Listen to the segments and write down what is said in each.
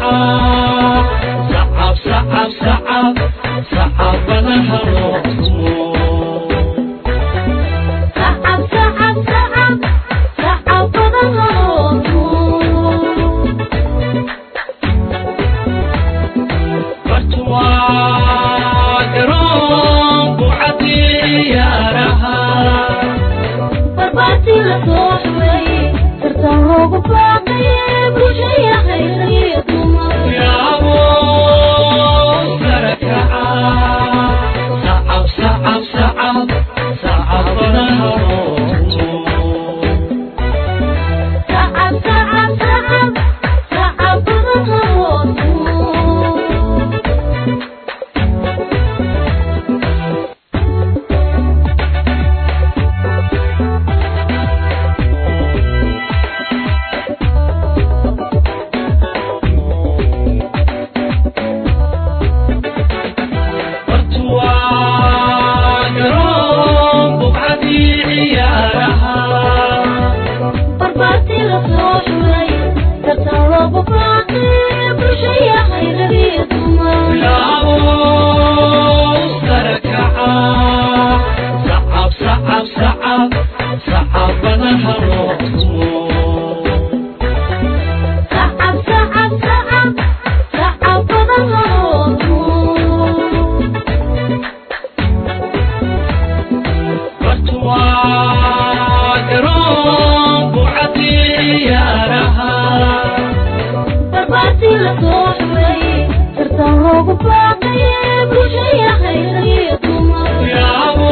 sacab sacab sacab sacabada haloomo sacab sacab sacab sacabada haloomo bartuwaa garoonku cadiyaaraha barbaartii la soo xumeeyey tartan loogu baaqayey bulshaya khayriyo dumar yaabo sarakaca sacab sacab sacab sacabada haloomo sacab sacab sacab sacabada haloomo bartuwaa garoonku cadiyaaraha barbaartii la soo xumeeyey tartan loogu baaqayey bulshaya khayriyo dumar yaabo sarakaca sacab sacab sacab sacabada haloomo sacab sacab sacab sacabada haloomo bartuwaa garoonku cadiyaaraha barbaartii la soo xumeeyey tartan loogu baaqayey bulshaya khayriyo dumar yaabo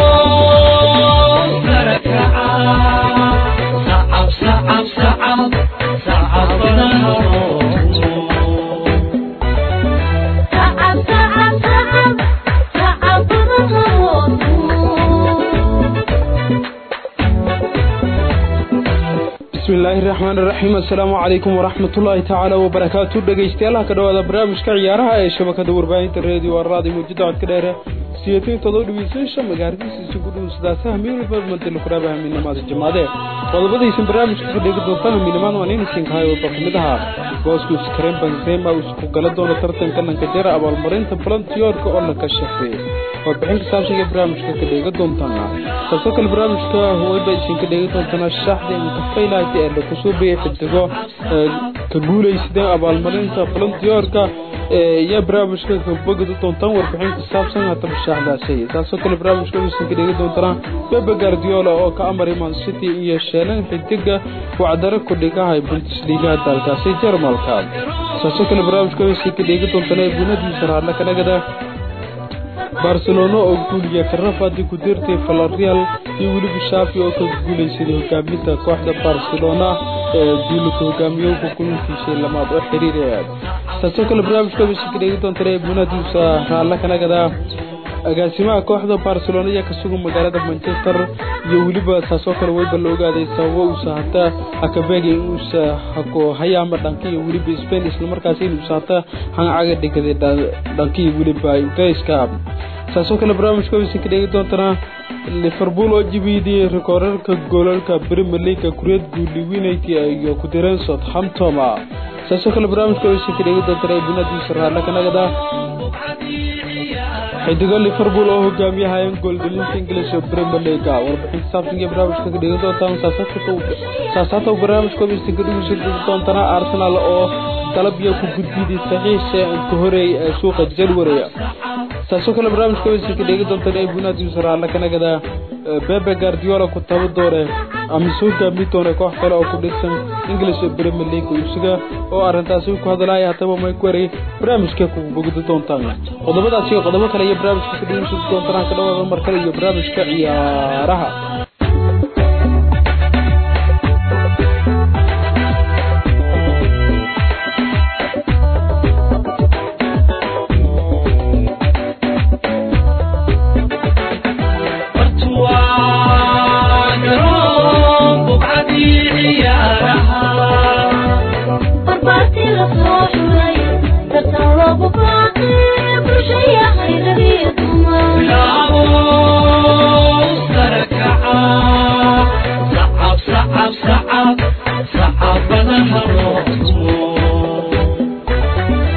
sarakaca sacab sacab sacab sacabada haloomo sacab sacab sacab sacabada haloomo bismillaahi raxmaan raxiim assalaamu calaykum waraxmatullaahi tacaala wabarakaatu dhegeystayaalaha ka dhawaada barnaamijka ciyaaraha ee shabakada warbaahinta reediyo arraadi muujada codka dheere siyatiin todoba dhegeystayaasha magaaladiisa isugu dhow sidaasaha miilba madala kuraaba haminamaada jamaade qodobadaysan barnaamijka ka dhegi doontaan haminamaan waan inaysan kahay wada kamid ahaa booskus karen benzema uu isku gala doono tartanka nankajara abaalmarinta balantiyoorka oo la kashafay warbixin ka saabsan iyo barnaamijka ka dheega doontaan taasoo kale barnaamijka wayba isinka dheegi doontaan shaxda inkafaylaati ee lakusoo biyay xidigo ee ka guulaysadeen abaalmarinta balantiyoorka iyo barnaamijka ka bogada doontaan warbixin ka saabsan hataba shaxdaasi taasoo kale barnaamijka isinka dheegi doontaan bebe guardiola oo ka amaray man city iyo sheelan xidiga wacdaro kudhigahay bundesliga dalkaasi jarmalka taasoo kale barnaamijka isinka dheegi doontaan ee bunadiisa raadla kanagada barcelona oo guuliya karafadi ku dirtay valerial iyo weliba shaafi oo ka guulaysaday hogaaminta kooxda barcelona ee duulka hogaamiyowka kulankiisii lamaad oo xiriir taasoo kale barnaamijka ka dheegi doontaan ee bunadiisa raadla kanagada agaasimaha kooxda barcelona ayaa ka sugan magaalada manchester iyo weliba taasoo kale wayba la ogaaday sababo uusa hata akabeega inuusa hako hayaama dhanka iyo weliba spain islamarkaasi inuusa hata hancaga dhigaday dhanka iyo weliba ingiriiska taasoo kale barnaamijka waysan ka dheegi doontanaa liverpool oo jibiyday rikoorarka goolalka premier league kureed guuliwinayt iyo ku direen southampton taasoo kale barnaamijka waysan ka dheegi doontanaa bunadiisa raadla kanagada xidigo liverpool oo hogaamiyahayeen gooldhalinta ingilish ee premier league warbixin saabsan iyo barnaamijka ka dhegi doontaan saasaata barnaamijka waysan ka dhegeysan doontana arsenal oo dalabya ku gudbiday saxiixa ka horeey ee suuqa january taasoo kale barnaamijka waysan ka dhegi doontaan ee bunadiisa raadla kanagada bebe guardiola ku taba doone ama soo hogaami doone koox kale oo ku dhigsan english premier league isaga oo arrintaasi ku hadalaya hataba may ku waray barnaamijka ku bogda doontaan qodobadaas iyo qodobo kale iyo barnaamijka ka dhegeysan doontaan ka dhawaada mar kale iyo barnaamijka ciyaaraha bartuwaa garoonku cadiyaaraha barbaartii la soo xumeeyey tartan loogu baaqayey bulshaya khayriyo dumar yaabo sarakaca sacab sacab sacab sacabada haloomo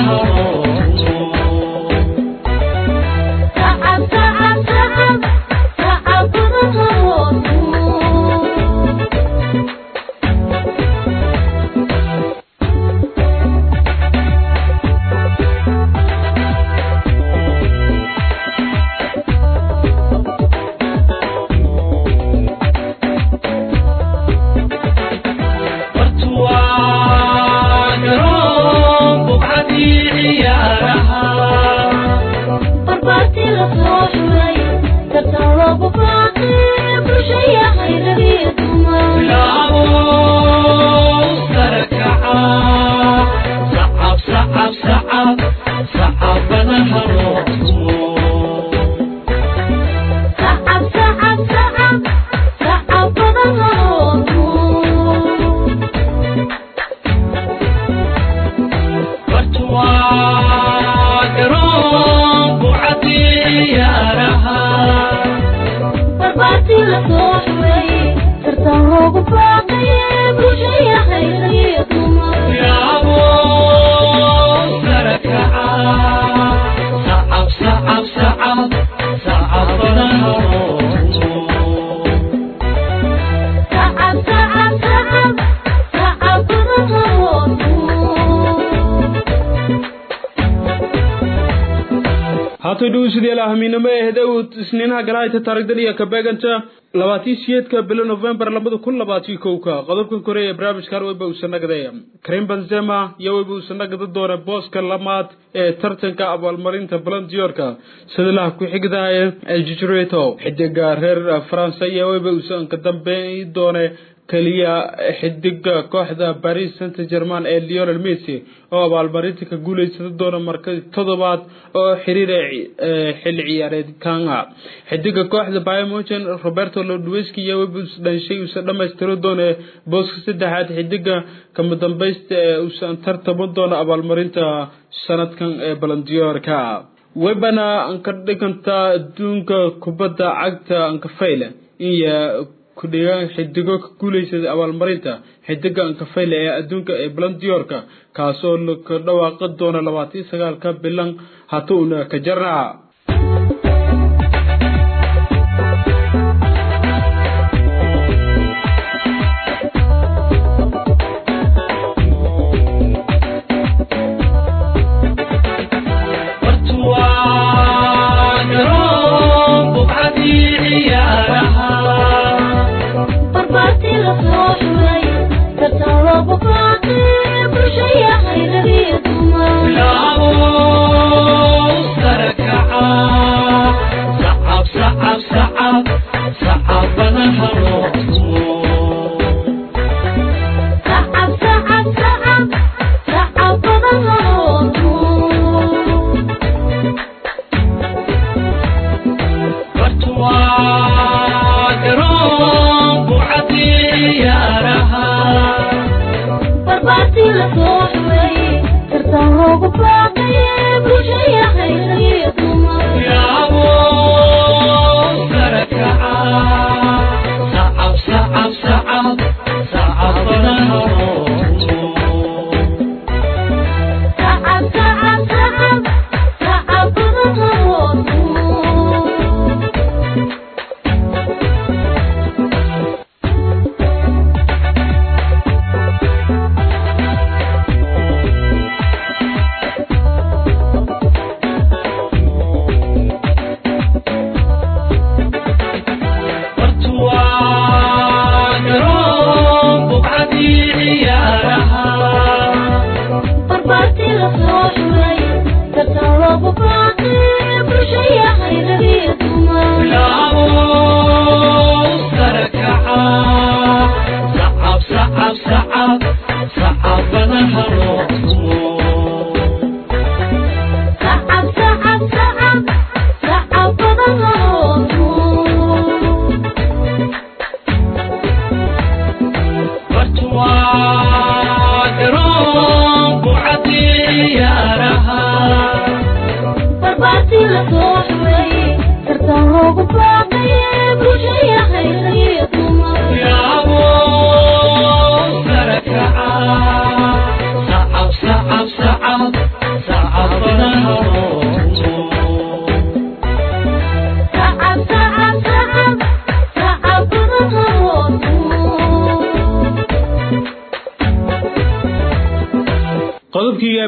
haatay dhowsidayaal ahamiinimo ee hedow isniinaha galaayta taarigdan iyo kabeeganta labaatii siyeedka bilo novembar labada kun labaatiyo kowka qodobkan kore ee barnaamijkan weyba uusanagday karim benzema iyo weyba uusanagada doona booska lamaad ee tartanka abaalmarinta balandiyorka sadilaha ku-xigda ee jijreto xidiga reer faransa iyo weyba uusan ka dambeey doone keliya xidiga kooxda paris saint german ee leonel messi oo abaalmarinta ka guuleysada doona marka toddobaad oo xiriira xilli ciyaareedkana xidiga kooxda biomogen roberto lodweski iyo webus dhanshay uusan dhammaystiro doone booska saddexaad xidiga kama dambaysta ee uusan tartamo doona abaalmarinta sanadkan ee balandiyoorka webana anka dhiganta adduunka kubadda cagta ankafayle iyo kudhigaan xidigo ka guuleysada abaalmarinta xidiga ankafeyle ee adduunka ee balandiyoorka kaasoo ka dhawaaqi doona labaatan sagaalka bilan hatuuna ka jarna صعب صعب صعب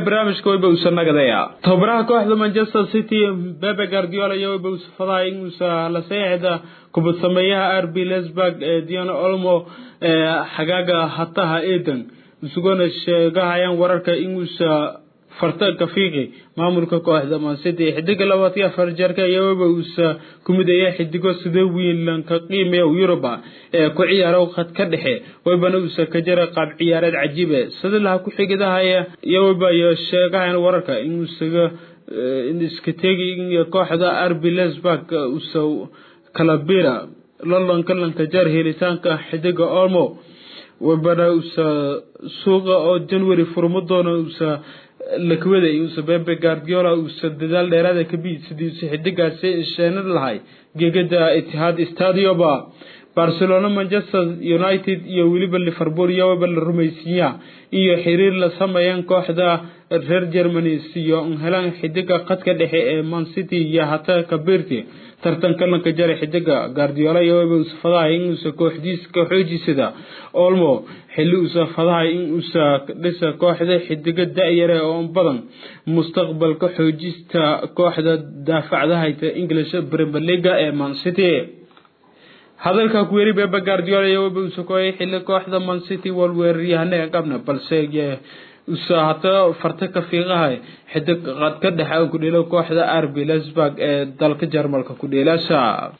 barnaamijka wayba uusa nagadaya tababaraha kooxda manchester city bebe guardiola iyo wayba uusa fadahay in uusa la saxiixda kubad sameeyaha r b lesburg ee diana olmo ee xagaaga hataha eden isugona sheegahayaan wararka in uusa farta kafiiqi maamulka kooxda mancity xidiga labaatan iyo afar jeerka ayaa wayba uusa ku midaya xidigo sida wiinlanka qiimeya yuruba ee ku ciyaaro khad ka dhexe waybana uusa ka jara qaab ciyaareed cajiibe sida laha ku xigidahaya iyo wayba iyo sheegahayan wararka in uusaga in iska tegi in kooxda rb lesburg uusa kala bira londonka lanka jar helitaanka xidiga olmo waybana uusa suuqa oo january furmo doona uusa lakwada uusa bebe guardiola uusa dadaal dheeraada ka biid sidii uusa xidigaasi sheenad lahay gegada itihaad stadioba barcelona manchester united iyo weliba liverpool iyowaba la rumaysiiya iyo xiriir la sameeyaan kooxda reer germany siyo helaan xidiga khadka dhexe ee man city iyo hata kabirti tartanka lanka jara xidiga guardiola iyowaba uusa fadahay in uusa kooxdiisa ka xoojisada olmo xilli uusa fadahay in uusa dhisa kooxda xidiga da-yare oo badan mustaqbalka xoojista kooxda daafacdahayta english premier leaga ee man city hadalka ku yeri bebe guardiola iyo waba uusa kooyay xilli kooxda man city walweeraryahane qabna balse usa hata farta ka fiiqahay xidig qad ka dhexe ku dheelo kooxda rb lesburg ee dalka jarmalka ku dheelasha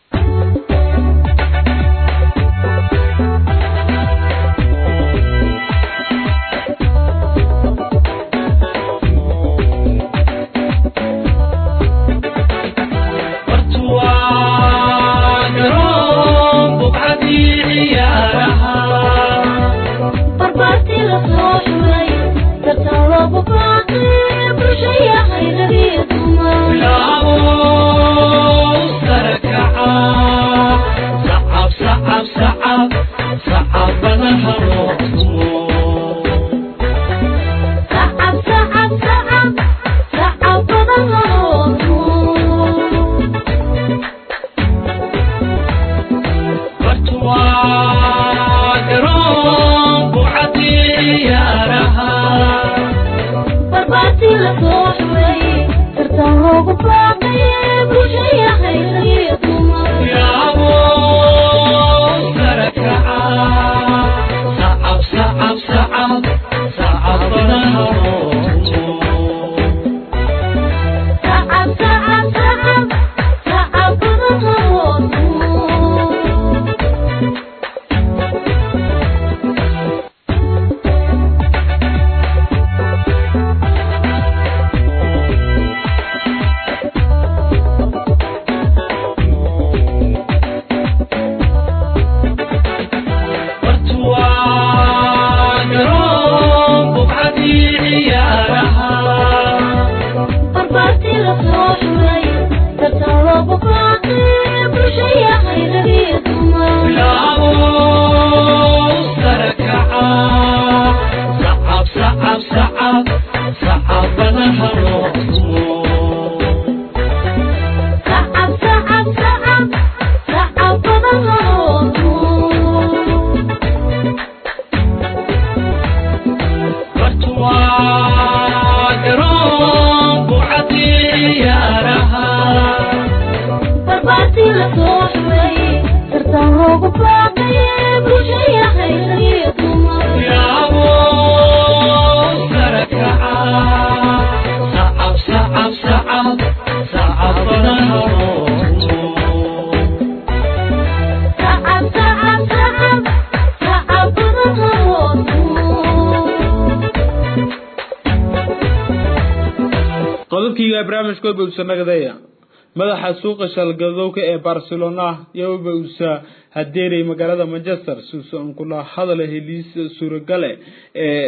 qodobkiiga barnaamijka waba uusa nagadaya madaxa suuqa shalgadowka ee barcelona yowaba uusa hadeeray magaalada manchester suusan kula hadala heliis suuragale ee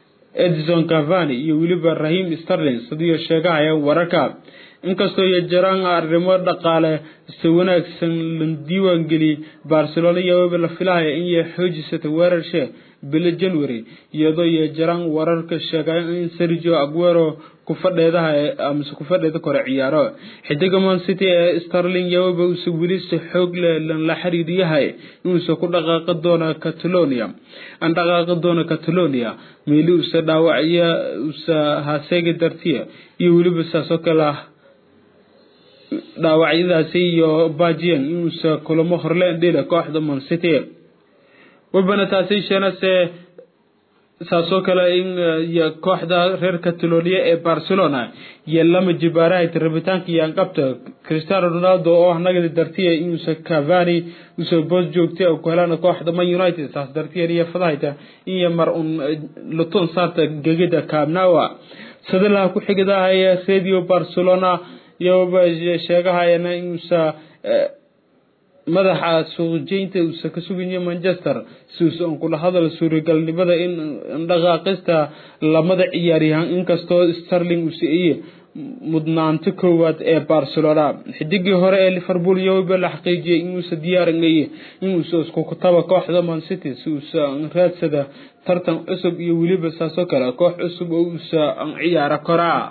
edison cavani iyo weliba rahim sterling sidiyo sheegahaya wararka inkastoo iyo jiraan arrimo dhaqaale si wanaagsan la diiwaan geliyey barcelona iyowaba la filahaya in ay xoojisata weerarshe bilo january iyadoo iyo jaraan wararka sheegaya in sergio aguero kufadheedaha amase kufadheeda kore ciyaaro xidiga man city ee starling yawaba uuse weli si xoog leh la xiriiriyahay inuuse ku dhaqaaqi doono catalonia aan dhaqaaqi doono catalonia meeli use dhaawacya use haseegi dartiya iyo weliba saasoo kale ah dhaawacyadaasi iyo bajian inuuse kulamo horleen dhila kooxda man city webana taasi sheenase saasoo kale in kooxda reer catalonia ee barcelona iyo lama jibaaraha rabitaanka iyo anqabta cristiano ronaldo oo nagadi dartiya inuusa cavani usa boos joogtay ku helaan kooxda man united saas dartiya iyo fadahayta iyo mar un luton saarta gegida cabnawa sadalaha ku xigidahaya radio barcelona iyoba sheegahayana inuusa madaxa suuqjeynta uusa ka sugaya manchester si uusa un kula hadal suuragalnimada in dhaqaaqista lamada ciyaaryahan inkastoo starling uu siiyey mudnaanta koowaad ee barcelona xidigii hore ee liverpool iyoba la xaqiijiyay inuusa diyaarinaya inuusa isku kutaba kooxda man city si uusa raadsada tartan cusub iyo weliba saasoo kale koox cusub oo uusa ciyaaro koraa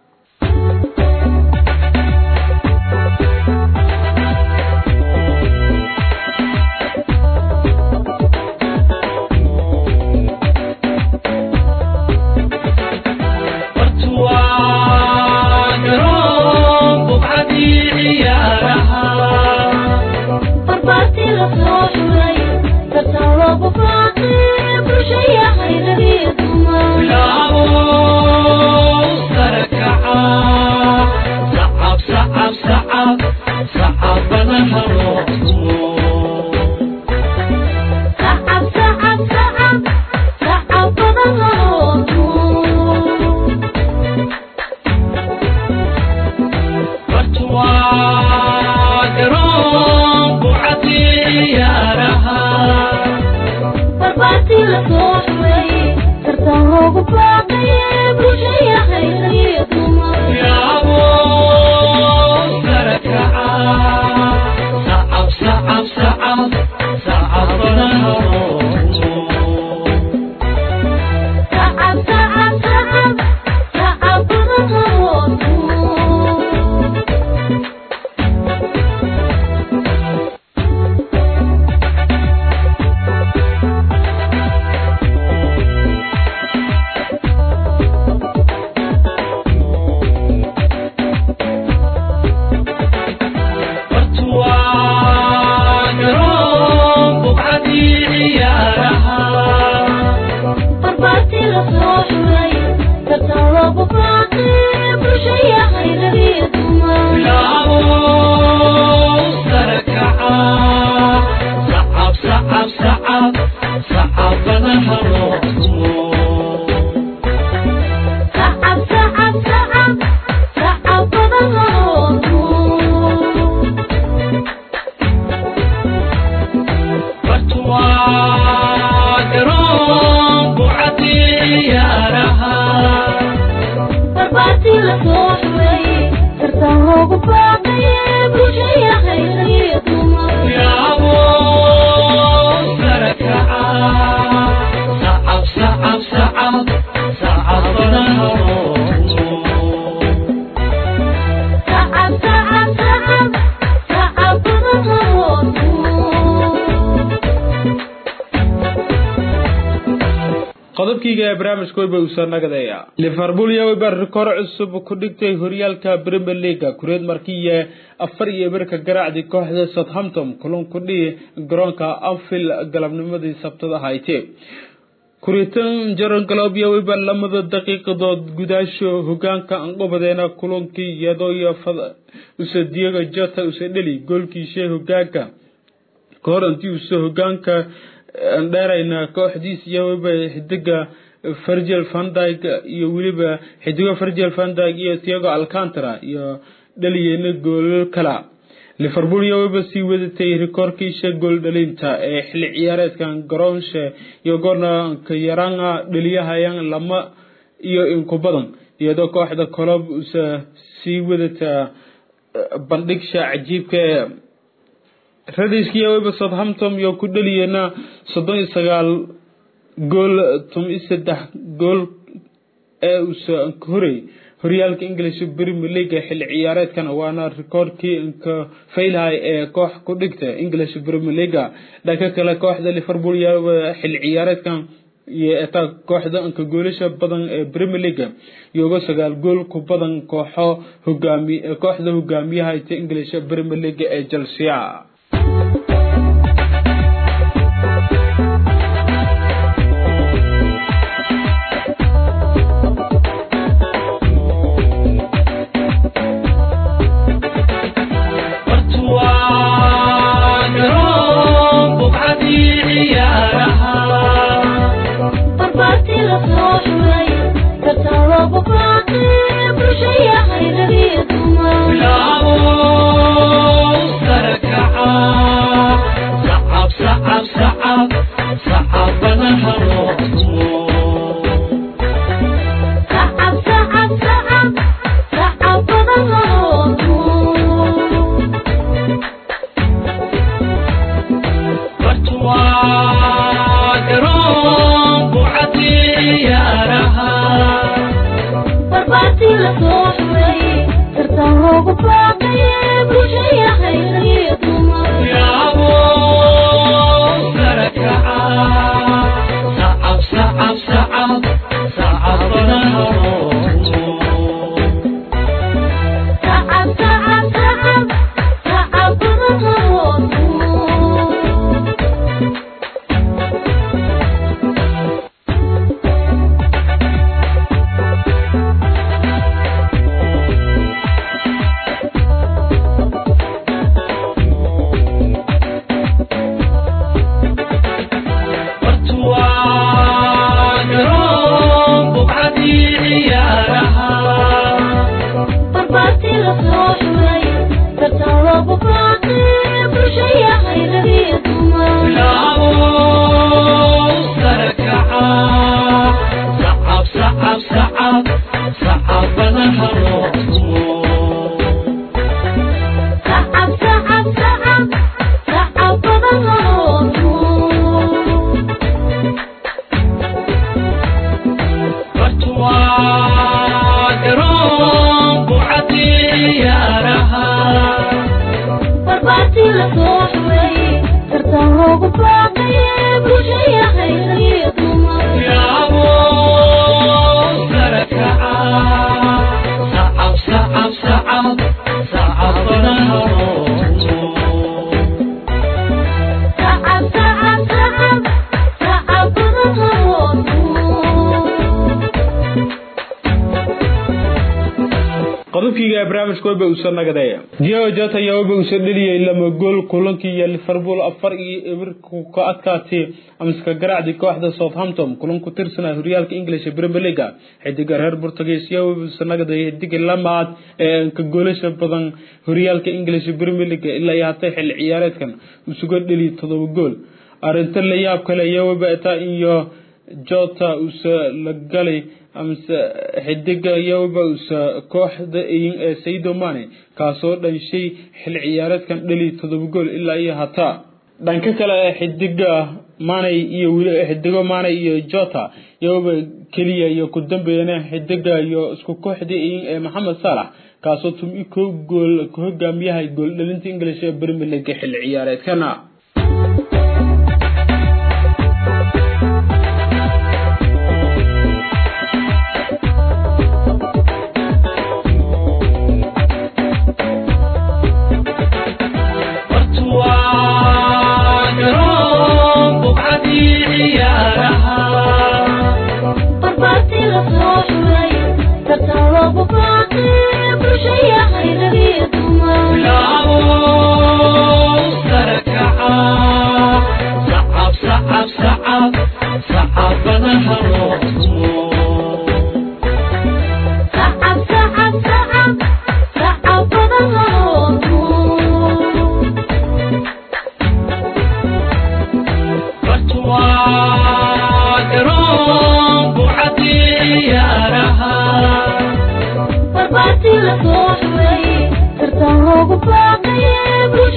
qodobkiiga ee barnaamijka weyba uusa nagadaya liverpool iyo weyba rikoor cusub ku dhigtay horyaalka premier leaga kureed markiiye afar iyo eberka garaacdii kooxda southampton kulan ku dhihi garoonka anfield galabnimadii sabtada hayte kuritan jaron galoob iyo weyba lamada daqiiqadood gudaasho hogaanka anqobadeena kulankii iyadoo iyo use diego jota use dheli goolkiisha hogaanka kahor intii use hogaanka dheerayna kooxdiis iyo weliba xidiga virgil vandyg iyo weliba xidigo virgil vandyg iyo tiago alcantara iyo dhaliyeyna goolal kala liverpool iyo weliba sii wadatay rikoorkiisha gool dhalinta ee xilli ciyaareedkan garoonshe iyo goornanka yaranga dhaliyahayan lama iyo inku badan iyadoo kooxda colob usa sii wadata bandhigsha cajiibka ee radiskiiyo weliba southampton iyo ku dhaliyeyna soddon iyo sagaal gool tum i saddex gool ee uusa ka horey horyaalka english premier league xilli ciyaareedkan waana rikoorkii inka faylhay ee koox ku dhigta english premier league dhanka kale kooxda liverpool xilli ciyaareedkan iyo etaa kooxda inka goolasha badan ee premier league iyoga sagaal gool ku badan kooxo hogaami kooxda hogaamiyaha ta english premier league ee chelsea qodobkiiga barnaamijka weba uusa nagadaya diego jota ayaa weba uusa dheliyay lama gool kulankii iyo liverpool afar iyo ebirku ka adkaatay amska garaacdii kooxda southampton kulan ku tirsanaa horyaalka english premier league xidiga reer portuguese ayaa weba uusa nagadaya xidiga lamaad ee ka goolasha badan horyaalka english premier league ilaa iyo hatay xilli ciyaareedkan usuga dheliya todoba gool arrinta la yaab kale ayaa weba etaa iyo jota uusa la galay amase xidiga yowba usa kooxda eyin ee saido mane kaasoo dhanshay xil ciyaareedkan dhali todoba gool ilaa iyo hataa dhanka kale xidiga manay iyo weli xidigo manay iyo jota yowba keliya iyo ku dambeeyana xidiga iyo isku kooxda eyin ee maxamed saalax kaasoo tumi ko gool ka hogaamiyahay gool dhalinta english ee premier league xil ciyaareedkana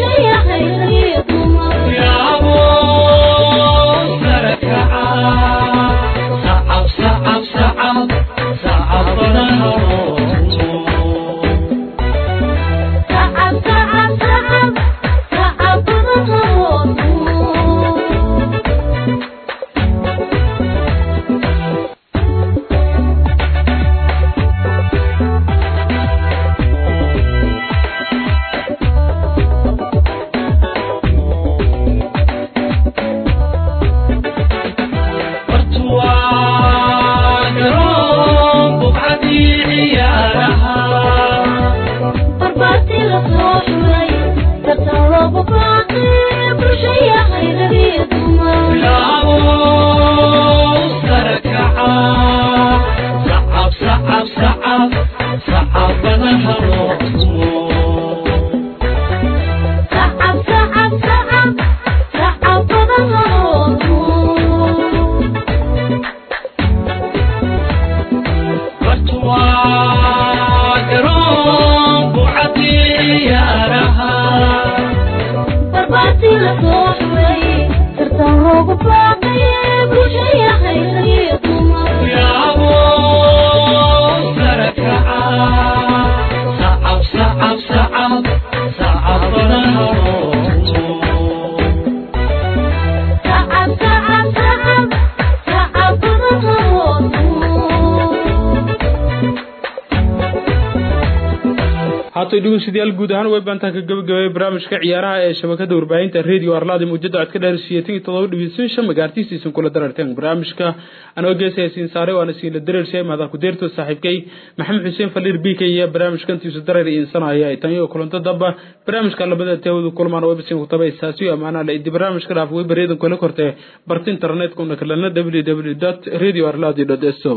Yeah. haatay dhegeystayaal guud ahaan way baantaan ka gabagabay barnaamijka ciyaaraha ee shabakada warbaahinta radio arlaadi muujada codka dheer siyeetan iyo todoba dhibisan shan magaartiisiisan kula dararteen barnaamijka anoo geesaya siin saare waana siinla dareershay maadaa ku deerto saaxiibkay maxamed xuseen faliir b k iyo barnaamijkantiisu dareer iinsanaya tan iyo kulanto damba barnaamijka labada teewadu kulmaan websin ku taba isaasiyo amaana la idi barnaamijka dhaaf way bareedan kula kortee barta internetka una kalena www radio arlaadi so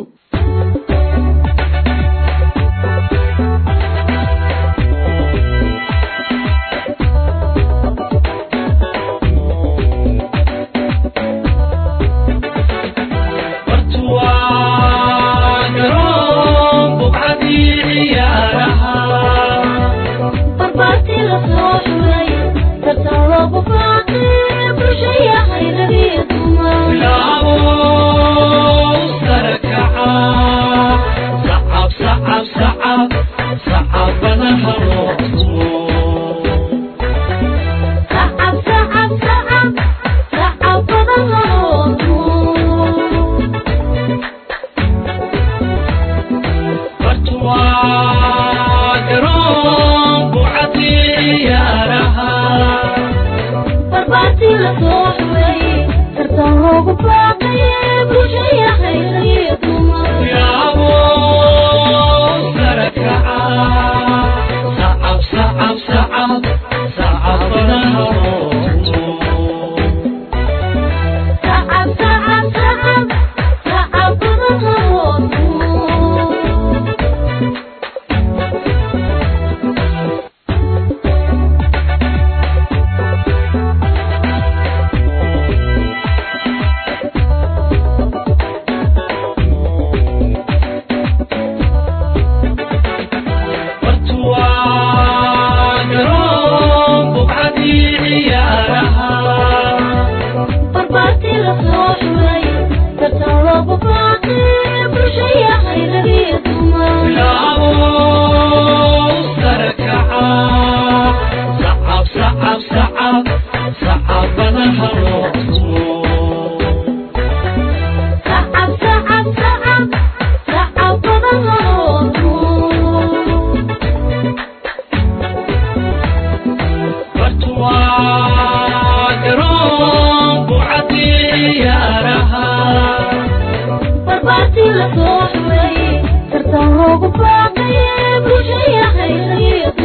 la soo xumeeyey tartan loogu baaqaye bulshaya haysayo